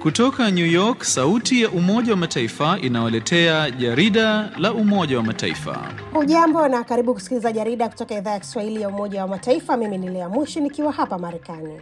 Kutoka New York, sauti ya Umoja wa Mataifa inawaletea jarida la Umoja wa Mataifa. Hujambo na karibu kusikiliza jarida kutoka idhaa ya Kiswahili ya Umoja wa Mataifa. Mimi ni Lea Mushi nikiwa hapa Marekani.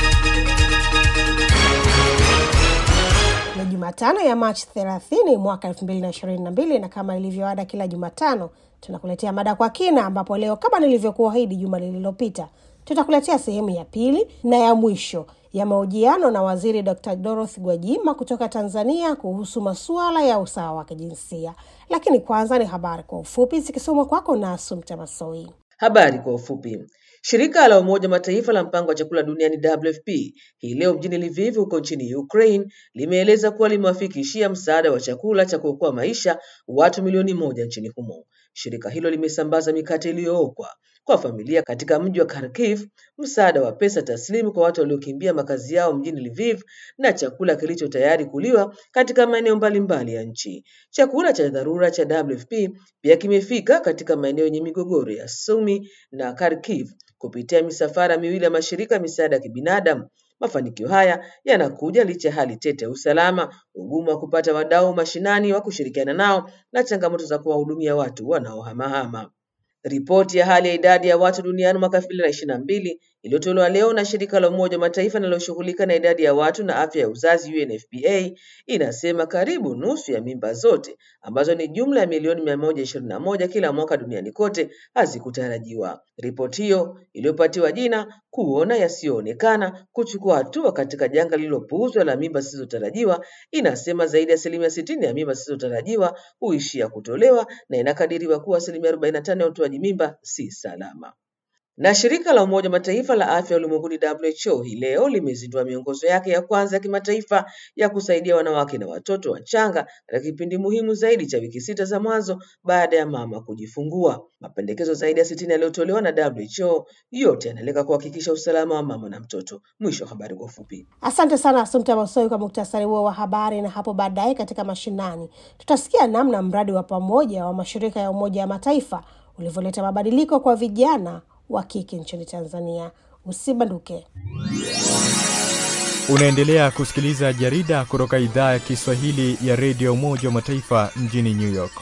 Ni Jumatano ya Machi 30 mwaka 2022 na kama ilivyoada kila Jumatano tunakuletea mada kwa kina, ambapo leo kama nilivyokuahidi juma lililopita tutakuletea sehemu ya pili na ya mwisho ya mahojiano na Waziri Dr. Dorothy Gwajima kutoka Tanzania kuhusu masuala ya usawa wa kijinsia. Lakini kwanza ni habari kwa ufupi zikisomwa kwako na Asumta Masoi. Habari kwa ufupi. Shirika la Umoja Mataifa la mpango wa chakula duniani WFP hii leo mjini Lviv huko nchini Ukraine limeeleza kuwa limewafikishia msaada wa chakula cha kuokoa maisha watu milioni moja nchini humo. Shirika hilo limesambaza mikate iliyookwa kwa familia katika mji wa Kharkiv, msaada wa pesa taslimu kwa watu waliokimbia makazi yao mjini Lviv na chakula kilicho tayari kuliwa katika maeneo mbalimbali ya nchi. Chakula cha dharura cha WFP pia kimefika katika maeneo yenye migogoro ya Sumi na Kharkiv kupitia misafara miwili ya mashirika ya misaada ya kibinadamu. Mafanikio haya yanakuja licha ya hali tete ya usalama, ugumu wa kupata wadau mashinani wa kushirikiana nao na changamoto za kuwahudumia watu wanaohamahama. Ripoti ya hali ya idadi ya watu duniani mwaka 2022 iliyotolewa leo na shirika la Umoja wa Mataifa linaloshughulika na idadi ya watu na afya ya uzazi UNFPA inasema karibu nusu ya mimba zote ambazo ni jumla ya milioni mia moja ishirini na moja kila mwaka duniani kote hazikutarajiwa. Ripoti hiyo iliyopatiwa jina kuona yasiyoonekana, kuchukua hatua katika janga lililopuuzwa la mimba zisizotarajiwa inasema zaidi ya asilimia sitini ya mimba zisizotarajiwa huishia kutolewa na inakadiriwa kuwa asilimia arobaini na tano ya utoaji mimba si salama. Na shirika la Umoja wa Mataifa la afya ulimwenguni WHO hii leo limezindua miongozo yake ya kwanza ya kimataifa ya kusaidia wanawake na watoto wachanga katika kipindi muhimu zaidi cha wiki sita za mwanzo baada ya mama kujifungua. Mapendekezo zaidi ya sitini yaliyotolewa na WHO yote yanalenga kuhakikisha usalama wa mama na mtoto. Mwisho wa habari kwa ufupi. Asante sana Asumta Masoi kwa muktasari huo wa habari. Na hapo baadaye katika mashinani tutasikia namna mradi wa pamoja wa mashirika ya Umoja wa Mataifa ulivyoleta mabadiliko kwa vijana wa kike nchini Tanzania. Usibanduke. Unaendelea kusikiliza jarida kutoka idhaa ya Kiswahili ya redio Umoja wa Mataifa mjini New York.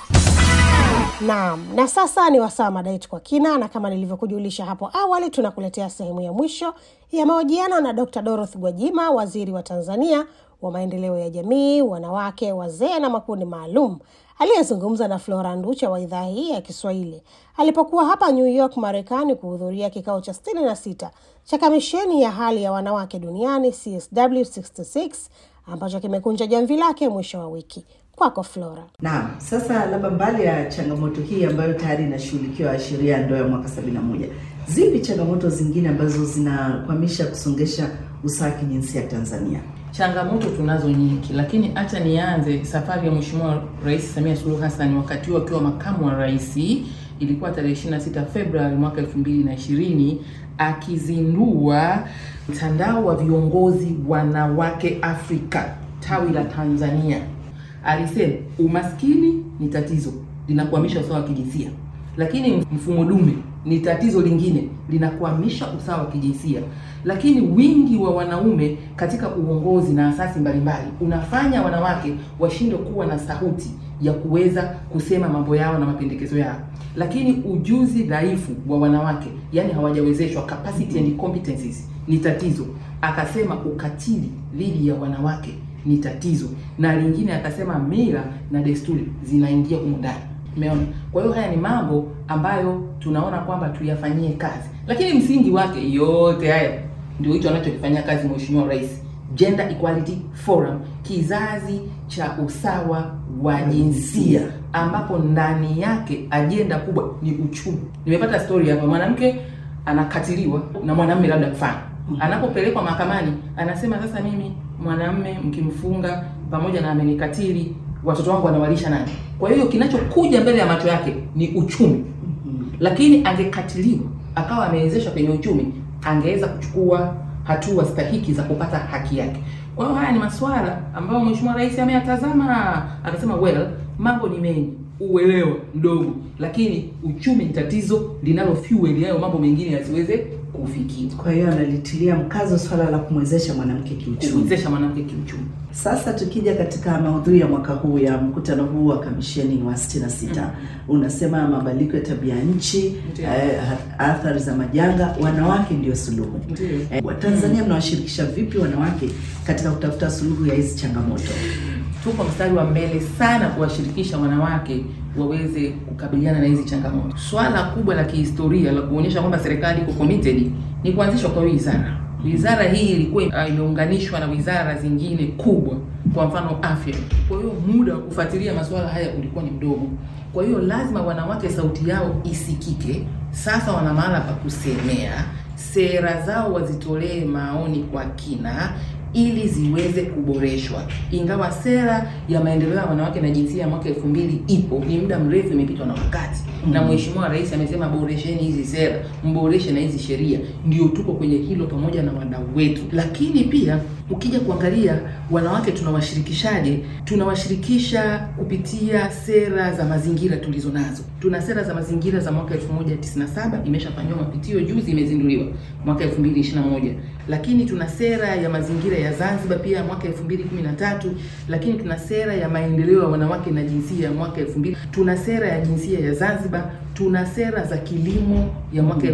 Naam, na sasa ni wasaa mada yetu kwa kina, na kama nilivyokujulisha hapo awali, tunakuletea sehemu ya mwisho ya mahojiano na Dr. Dorothy Gwajima, waziri wa Tanzania wa maendeleo ya jamii, wanawake, wazee na makundi maalum, aliyezungumza na Flora Nducha wa idhaa hii ya Kiswahili alipokuwa hapa New York, Marekani, kuhudhuria kikao cha sitini na sita cha kamisheni ya hali ya wanawake duniani CSW 66 ambacho kimekunja jamvi lake mwisho wa wiki. Kwako Flora. Naam, sasa labda mbali ya changamoto hii ambayo tayari inashughulikiwa sheria ya ndoa ya mwaka 71, zipi changamoto zingine ambazo zinakwamisha kusongesha usawa wa kijinsia Tanzania? Changamoto tunazo nyingi, lakini acha nianze safari ya Mheshimiwa Rais Samia Suluhu Hassan wakati huo akiwa makamu wa rais, ilikuwa tarehe 26 Februari mwaka 2020 akizindua mtandao wa viongozi wanawake Afrika tawi la Tanzania. Alisema umaskini ni tatizo linakwamisha usawa wa kijinsia, lakini mfumo dume ni tatizo lingine linakwamisha usawa wa kijinsia, lakini wingi wa wanaume katika uongozi na asasi mbalimbali unafanya wanawake washindwe kuwa na sauti ya kuweza kusema mambo yao na mapendekezo yao, lakini ujuzi dhaifu wa wanawake, yani hawajawezeshwa, capacity and competencies ni tatizo. Akasema ukatili dhidi ya wanawake ni tatizo, na lingine akasema mila na desturi zinaingia humu ndani. Umeona? Kwa hiyo haya ni mambo ambayo tunaona kwamba tuyafanyie kazi, lakini msingi wake yote haya ndio hicho anachokifanyia kazi Mheshimiwa Rais, Gender Equality Forum, kizazi cha usawa wa jinsia, ambapo ndani yake ajenda kubwa ni uchumi. Nimepata story hapa, mwanamke anakatiliwa na mwanamume, labda mfano, anapopelekwa mahakamani anasema, sasa mimi mwanamume mkimfunga pamoja na amenikatili watoto wangu wanawalisha nani? Kwa hiyo kinachokuja mbele ya macho yake ni uchumi, lakini angekatiliwa akawa amewezeshwa kwenye uchumi, angeweza kuchukua hatua stahiki za kupata haki yake. Kwa hiyo haya ni masuala ambayo Mheshimiwa Rais ameyatazama, akasema well, mambo ni mengi, uelewa mdogo, lakini uchumi ni tatizo linalo fuel hayo mambo mengine yasiweze kufikia, Kwa hiyo analitilia mkazo swala la kumwezesha mwanamke kiuchumi. kuwezesha mwanamke kiuchumi. Sasa tukija katika maudhui ya mwaka huu ya mkutano huu wa kamisheni wa 66 unasema mabadiliko ya tabia nchi, Ndiyo. eh, athari za majanga, wanawake ndio suluhu. Ndiyo. Eh, Watanzania mnawashirikisha vipi wanawake katika kutafuta suluhu ya hizi changamoto? tuko mstari wa mbele sana kuwashirikisha wanawake waweze kukabiliana na hizi changamoto. Swala kubwa la kihistoria la kuonyesha kwamba serikali iko committed ni kuanzishwa kwa wizara. Wizara hii ilikuwa uh, imeunganishwa na wizara zingine kubwa, kwa mfano afya. Kwa hiyo muda wa kufuatilia masuala haya ulikuwa ni mdogo. Kwa hiyo lazima wanawake sauti yao isikike. Sasa wana mahala pa kusemea, sera zao wazitolee maoni kwa kina ili ziweze kuboreshwa. Ingawa sera ya maendeleo ya wanawake na jinsia ya mwaka elfu mbili ipo, ni muda mrefu imepitwa na wakati na Mheshimiwa Rais amesema boresheni hizi sera, mboreshe na hizi sheria. Ndio tuko kwenye hilo pamoja na wadau wetu, lakini pia ukija kuangalia wanawake tunawashirikishaje, tunawashirikisha kupitia sera za mazingira tulizo nazo. Tuna sera za mazingira za mwaka 1997 imeshafanyiwa mapitio juzi, imezinduliwa mwaka 2021, lakini tuna sera ya mazingira ya Zanzibar pia ya mwaka 2013, lakini tuna sera ya maendeleo ya wanawake na jinsia ya mwaka 2000, tuna sera ya jinsia ya Zanzibar, tuna sera za kilimo ya mwaka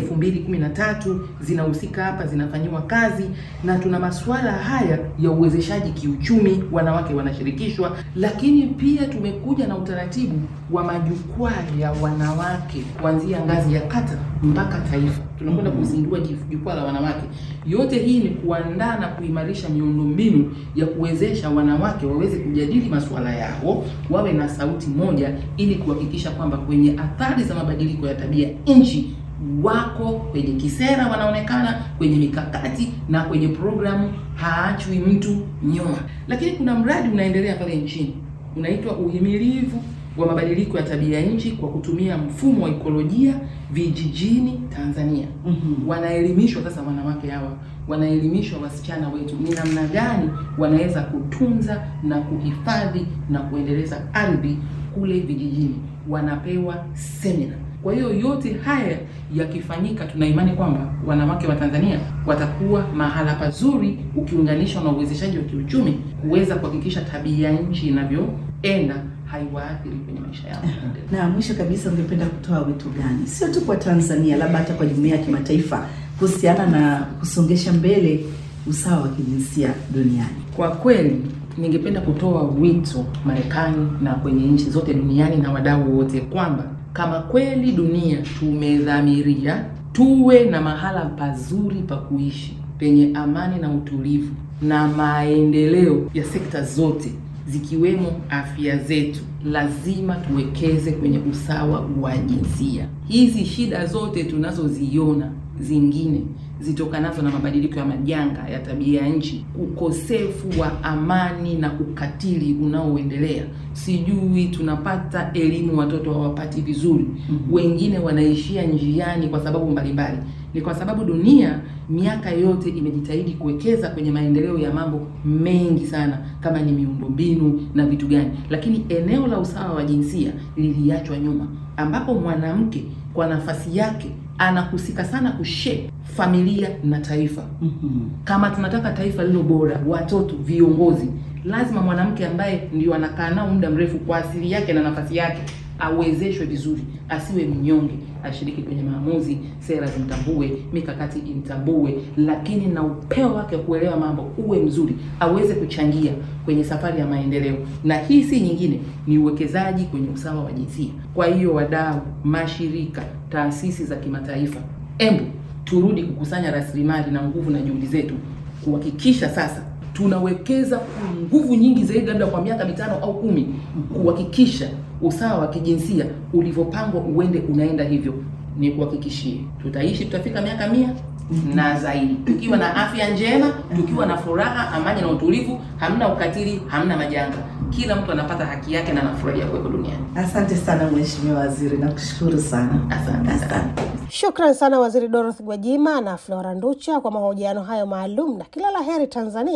2013 zinahusika hapa, zinafanyiwa kazi, na tuna masuala haya ya uwezeshaji kiuchumi, wanawake wanashirikishwa, lakini pia tumekuja na utaratibu wa majukwaa ya wanawake kuanzia ngazi ya kata mpaka taifa. Tunakwenda kuzindua jif- jukwaa la wanawake. Yote hii ni kuandaa na kuimarisha miundombinu ya kuwezesha wanawake waweze kujadili masuala yao, wawe na sauti moja, ili kuhakikisha kwamba kwenye athari za mabadiliko ya tabia nchi wako kwenye kisera, wanaonekana kwenye mikakati na kwenye programu, haachwi mtu nyuma. Lakini kuna mradi unaendelea pale nchini unaitwa uhimilivu wa mabadiliko ya tabia nchi kwa kutumia mfumo wa ekolojia vijijini Tanzania. Mhm. Wanaelimishwa sasa, wanawake hawa wanaelimishwa wasichana wetu ni namna gani wanaweza kutunza na kuhifadhi na kuendeleza ardhi kule vijijini, wanapewa semina. Kwa hiyo yote haya yakifanyika, tuna imani kwamba wanawake wa Tanzania watakuwa mahala pazuri, ukiunganishwa na uwezeshaji wa kiuchumi, kuweza kuhakikisha tabia nchi inavyoenda haiwaathiri kwenye maisha yao. Na mwisho kabisa, ungependa kutoa wito gani, sio tu kwa Tanzania, labda hata kwa jumuiya ya kimataifa kuhusiana na kusongesha mbele usawa wa kijinsia duniani? Kwa kweli ningependa kutoa wito Marekani na kwenye nchi zote duniani na wadau wote kwamba kama kweli dunia tumedhamiria tuwe na mahala pazuri pa kuishi penye amani na utulivu na maendeleo ya sekta zote zikiwemo afya zetu, lazima tuwekeze kwenye usawa wa jinsia. Hizi shida zote tunazoziona zingine zitokanazo na mabadiliko ya majanga ya tabia ya nchi, ukosefu wa amani na ukatili unaoendelea, sijui tunapata elimu, watoto hawapati vizuri, wengine wanaishia njiani kwa sababu mbalimbali. Ni kwa sababu dunia miaka yote imejitahidi kuwekeza kwenye maendeleo ya mambo mengi sana, kama ni miundombinu na vitu gani, lakini eneo la usawa wa jinsia liliachwa nyuma, ambapo mwanamke kwa nafasi yake anahusika sana kushape familia na taifa. Mhm. Kama tunataka taifa lilo bora, watoto, viongozi, lazima mwanamke ambaye ndio anakaa nao muda mrefu kwa asili yake na nafasi yake awezeshwe vizuri, asiwe mnyonge, ashiriki kwenye maamuzi, sera zimtambue, mikakati imtambue, lakini na upeo wake wa kuelewa mambo uwe mzuri, aweze kuchangia kwenye safari ya maendeleo. Na hii si nyingine, ni uwekezaji kwenye usawa wa jinsia. Kwa hiyo, wadau, mashirika, taasisi za kimataifa, embu turudi kukusanya rasilimali na nguvu na juhudi zetu kuhakikisha sasa tunawekeza nguvu nyingi zaidi, labda kwa miaka mitano au kumi, kuhakikisha usawa wa kijinsia ulivyopangwa uende unaenda hivyo. Ni kuhakikishie tutaishi, tutafika miaka mia na zaidi, tukiwa na afya njema, tukiwa na furaha, amani na utulivu, hamna ukatili, hamna majanga, kila mtu anapata haki yake na anafurahia kuwepo duniani. Asante sana Mheshimiwa Waziri, nakushukuru sana. Asante sana. Shukran sana Waziri Dorothy Gwajima na Flora Nducha kwa mahojiano hayo maalum, na kila la heri Tanzania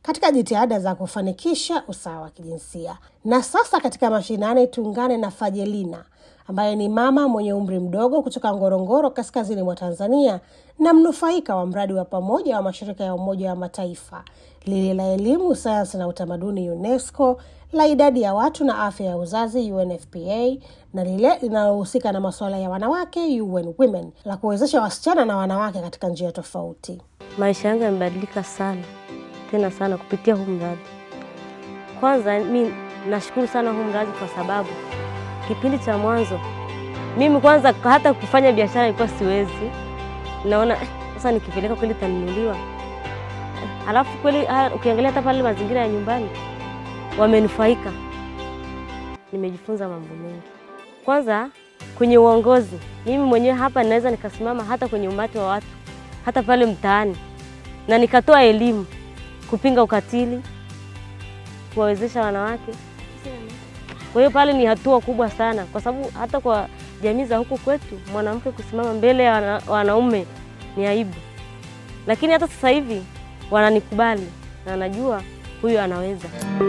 katika jitihada za kufanikisha usawa wa kijinsia. Na sasa katika mashinani, tuungane na Fajelina ambaye ni mama mwenye umri mdogo kutoka Ngorongoro, kaskazini mwa Tanzania, na mnufaika wa mradi wa pamoja wa mashirika ya Umoja wa Mataifa, lile la elimu, sayansi na utamaduni UNESCO, la idadi ya watu na afya ya uzazi UNFPA, na lile linalohusika na masuala ya wanawake UN Women, la kuwezesha wasichana na wanawake katika njia tofauti. Maisha yangu yamebadilika sana tena sana kupitia huu mradi. Kwanza mi nashukuru sana huu mradi kwa sababu kipindi cha mwanzo mimi kwanza hata kufanya biashara ilikuwa siwezi, naona eh, sasa nikipeleka kweli tanunuliwa. Alafu kweli haya, ukiangalia hata pale mazingira ya nyumbani wamenufaika. Nimejifunza mambo mengi. Kwanza kwenye uongozi, mimi mwenyewe hapa naweza nikasimama hata kwenye umati wa watu, hata pale mtaani, na nikatoa elimu kupinga ukatili, kuwawezesha wanawake. Kwa hiyo pale ni hatua kubwa sana, kwa sababu hata kwa jamii za huku kwetu mwanamke kusimama mbele ya wana, wanaume ni aibu, lakini hata sasa hivi wananikubali na wanajua huyu anaweza.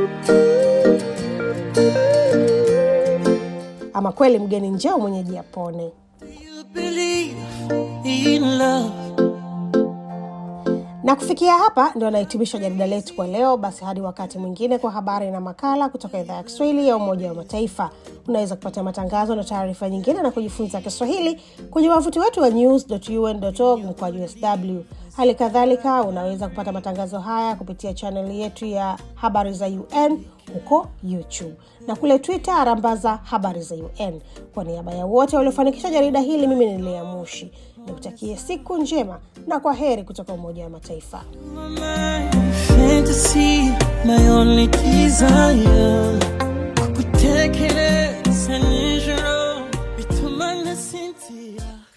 Ama kweli mgeni njoo mwenyeji apone. Na kufikia hapa ndio anahitimisha jarida letu kwa leo. Basi hadi wakati mwingine, kwa habari na makala kutoka idhaa ya Kiswahili ya Umoja wa Mataifa. Unaweza kupata matangazo na taarifa nyingine na kujifunza Kiswahili kwenye wavuti wetu wa news.un.org mkwaju sw. Hali kadhalika unaweza kupata matangazo haya kupitia chaneli yetu ya habari za UN huko YouTube na kule Twitter arambaza habari za UN. Kwa niaba ya wote waliofanikisha jarida hili, mimi ni Lea Mushi nikutakie siku njema na kwa heri kutoka Umoja wa Mataifa. fantasy, my only desire. Kukutekereza nijoro bituma nasinzira